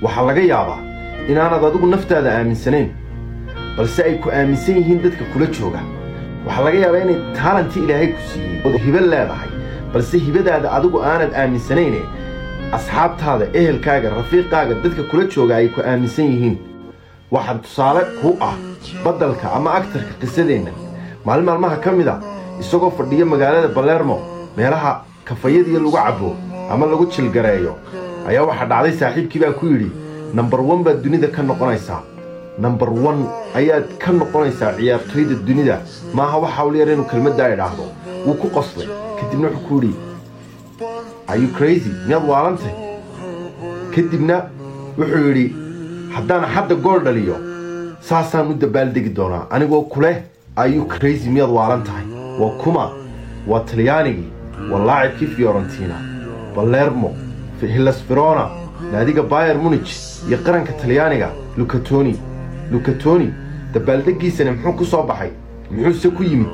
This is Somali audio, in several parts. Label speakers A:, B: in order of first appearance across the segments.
A: waxaa laga yaabaa inaanad adigu naftaada aaminsanayn balse ay ku aaminsan yihiin dadka kula jooga waxaa laga yaabaa inay taalanti ilaahay ku siiyey ood hibo leedahay balse hibadaada adigu aanad aaminsanayne asxaabtaada ehelkaaga rafiiqaaga dadka kula jooga ay ku aaminsan yihiin waxaa tusaale ku ah baddalka ama agtarka qisadeenna maalin maalmaha ka mid a isagoo fadhiya magaalada balermo meelaha kafayadiiyo lagu cabbo ama lagu jilgareeyo ayaa waxaa dhacday saaxiibkii baa ku yidhi nambar wan baad dunida ka noqonaysaa nambar wan ayaad ka noqonaysaa ciyaartoyda dunida maaha wax hawlyar inuu kelmaddaa idhaahdo wuu ku qoslay kadibna wuxuu ku yidhi ayu crazy miyaad waalantay kadibna wuxuu yidhi haddaan hadda gool dhaliyo saasaan u dabaaldegi doonaa anigoo kuleh ayu crazy miyaad waalan tahay waa kuma waa talyaanigii waa laacibkii fiorentina balermo hillas verona naadiga bayer munich iyo qaranka talyaaniga lukatoni lukatoni dabaaldeggiisana muxuu ku soo baxay muxuuse ku yimid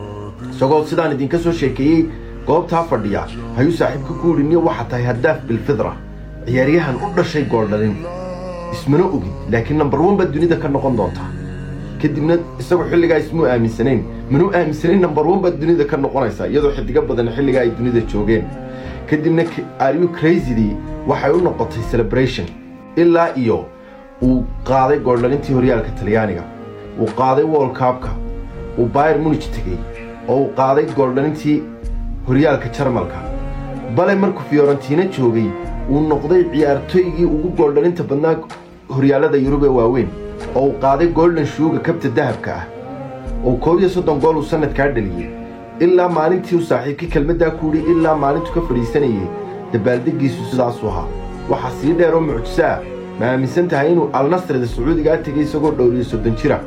A: isagoo sidaan idinka soo sheekeeyey goobtaa fadhiya hayuu saaxiibka ku yidhi niyo waxaa tahay haddaaf bilfidra ciyaaryahan u dhashay gooldhalin ismana ogid laakiin nambar wan baad dunida ka noqon doontaa kadibna isagu xilligaa ismuu aaminsanayn manuu aaminsanayn nambar wan baad dunida ka noqonaysaa iyadoo xidigo badan xilligaa ay dunida joogeen kadibna ariyu crazydii waxay u noqotay celebration ilaa iyo uu qaaday gooldhalintii horyaalka talyaaniga uu qaaday wolkaabka uu bayer munich tegey oo uu qaaday gooldhalintii horyaalka jarmalka bale markuu fiorentina joogay uu noqday ciyaartoygii ugu gooldhalinta badnaa horyaalada yurub ee waaweyn oo uu qaaday golden shuuga kabta dahabka ah oo koob iyo soddon gool uu sannadkaa dhaliyey ilaa maalintii uu saaxiibkii kelmaddaa ku yidhi ilaa maalintuu ka fadhiisanayay dabaaldeggiisu sidaasuu ahaa waxaa sii dheer oo mucjiso ah ma aaminsan tahay inuu alnasrida sacuudigaa tegay isagoo dhowriyo soddon jira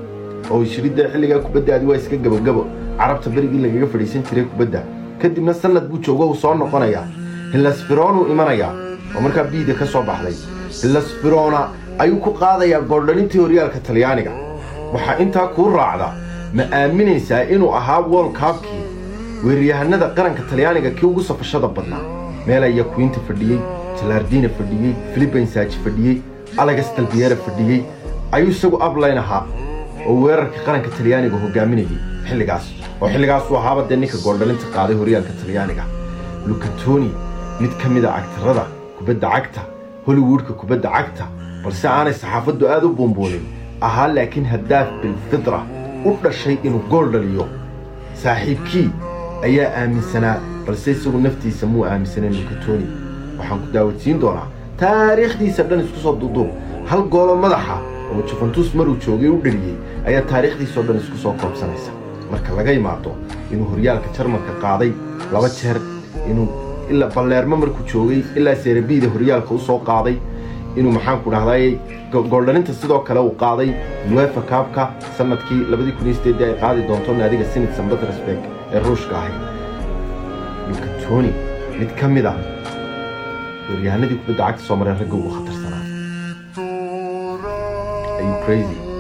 A: oo ishiridda xilligaa kubaddaadi waa iska gebagabo carabta berigii lagaga fadhiisan jiray kubadda kadibna sannad buu joogo uu soo noqonayaa hillasfiroonuu imanayaa oo markaa biida ka soo baxday hillasfirona ayuu ku qaadayaa gooldhalintii horyaalka talyaaniga waxaa intaa kuu raacda ma aaminaysaa inuu ahaa wolkaabkii weeraryahanada qaranka talyaaniga kii ugu safashada badnaa meela yakuinta fadhiyey jalardina fadhiyey filibinsaaji fadhiyey alegas talbiyera fadhiyey ayuu isagu ablayn ahaa oo weerarka qaranka talyaaniga hogaaminayay xilligaas oo xilligaasuu ahaaba dee ninka gooldhalinta qaaday horyaalka talyaaniga lukatoni mid ka mid a cagtarada kubadda cagta hollywoodka kubadda cagta balse aanay saxaafaddu aad u buunbuunin ahaa laakiin haddaaf bilfidra u dhashay inuu gool dhaliyo saaxiibkii ayaa aaminsanaa balse isagu naftiisa muu aaminsanayn lukatoni waxaan ku daawadsiin doonaa taariikhdiisa dhan isku soo duuduub hal goolo madaxa oo juventus maruu joogay u dhaliyey ayaa taariikhdiisao dhan isku soo koobsanaysa marka laga imaado inuu horyaalka jarmalka qaaday laba jeer inuu ilaa balleermo markuu joogay ilaa seerabiida horyaalka u soo qaaday inuu maxaanku dhahday gooldhalinta sidoo kale uu qaaday uefa kaabka sanadkii labadii kun iyo sideedii ay qaadi doonto naadiga sinid san petersburg ee ruushka ahayd lukatoni mid ka mid ah weeryahanadii kubadda cagta soo mareen ragga ugu khatarsanaa ayuu crazy